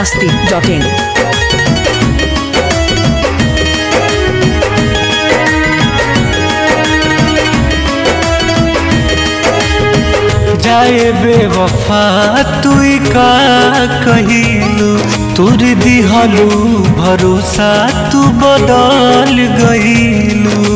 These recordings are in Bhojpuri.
masti.in. जाए बेवफा तुई का कहिलू तुर दिहलू भरोसा तू बदल गईलू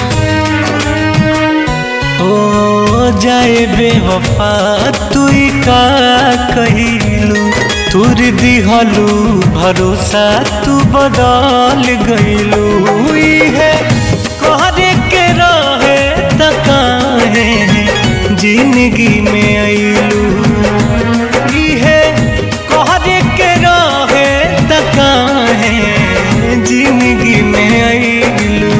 ओ जाए बेवफा तुई का कहिलू तुर दिहलू भरोसा तू बदल गईलू है कहरे के रहे त काहे जिंदगी में अइलू इहे कहरे के रहे त काहे जिंदगी में अइलू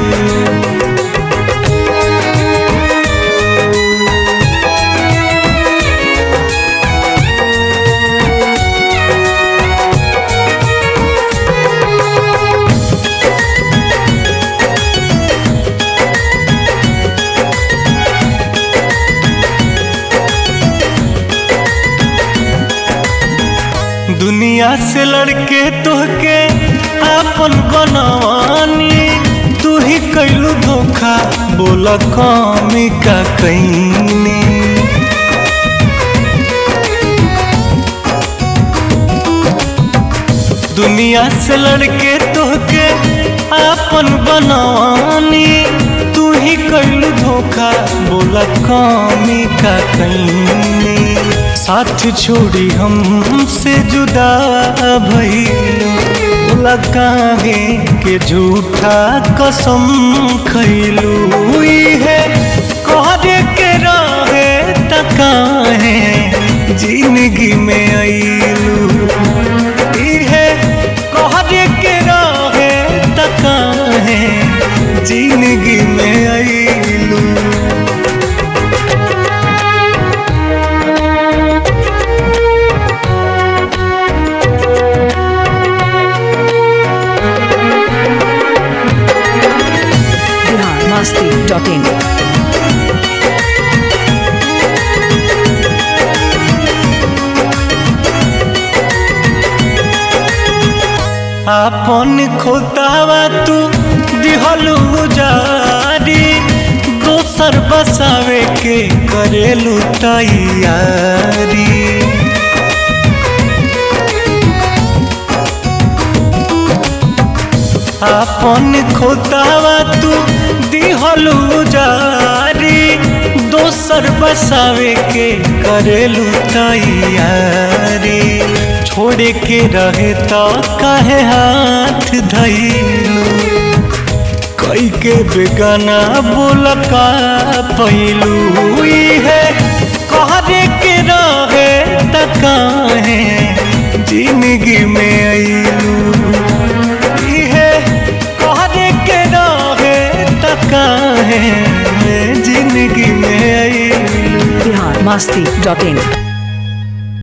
दुनिया से लड़के तोहके आपन बनवानी तू ही कैलू धोखा बोला कमी का कैनी दुनिया से लड़के तोहके आपन बनवानी तू ही कैलू धोखा बोला कमी का कैनी साथ छोड़ी हमसे जुदा भइलू बोला काहे के झूठा कसम खैलू है कहरे के रहे त काहे जिंदगी में अइलू इहे कहरे के रहे त काहे जिंदगी में अइलू Bihar masti.in. आपन खोतावा तू दिहलू जारी दोसर बसावे के करेलू तैयारी आपन खोतावा तू दिहलू जारी दोसर बसावे के करेलू तैयारी छोड़े के रहे तो काहे हाथ धैलू कई के बेगाना बोला का पैलू है कहरे के रहे त काहे जिंदगी में अइलू इहे कहरे के रहे त काहे जिंदगी में अइलू Bihar masti.in.